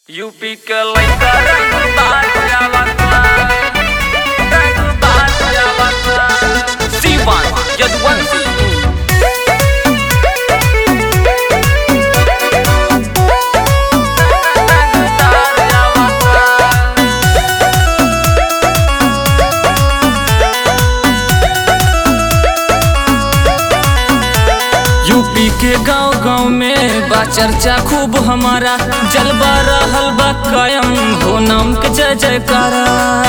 UP के लइका रंग बाजावता रंग बाजावता सीवान यदुवंशी यूपी के गांव गांव में बा चर्चा खूब हमारा जलवा रहल बा कायम हो नाम के जय जयकारा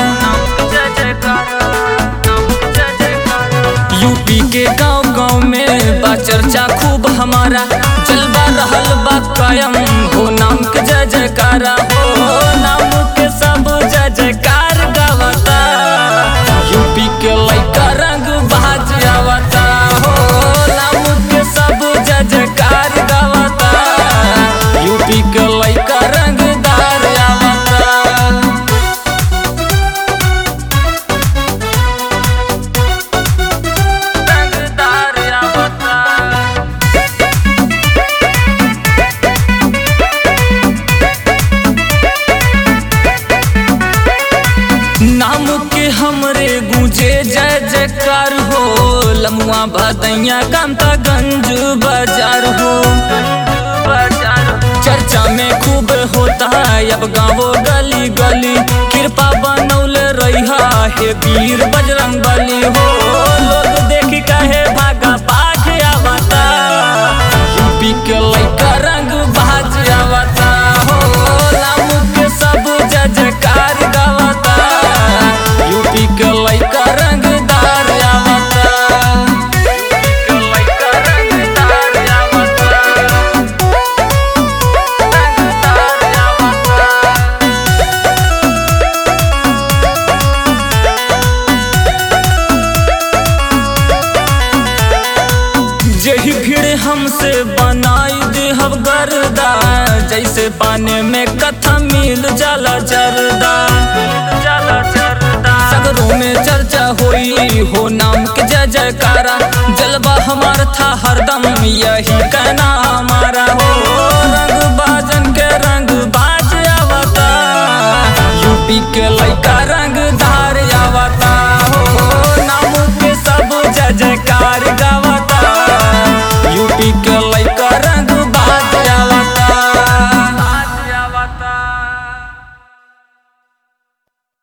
यूपी के गांव गांव में बा चर्चा खूब हमारा जलवा रहल बा कायम हो नाम के जय जयकारा हो नाम के सब जय जयकार गावता यूपी के लइका रंग बाज आवता हो नाम के सब जय जयकार गावता यूपी के लइका रंगदार आवता रंगदार आवता नाम के हमरे गूंजे जय जयकार हो लमुआ भदैया कामता गंज बाजार हो चर्चा में खूब होता है अब गाँवो गली गली कृपा बनौले रहा हे वीर बजरंग बली हो लोग देख कहे भागा पाग आवता यूपी के लइका रंग बाज आवता हो नाम के सब जय जयकार गावता यूपी के लइका रंगदार आवता यूपी के लइका रंगदार आवता रंगदार आवता जही भीड़ हमसे बनाई देहब गर्दा जैसे पानी में कथा मिल जाला जरदा सगरों में चर्चा होई हो नाम के जय जयकारा जलवा हमार था हरदम यही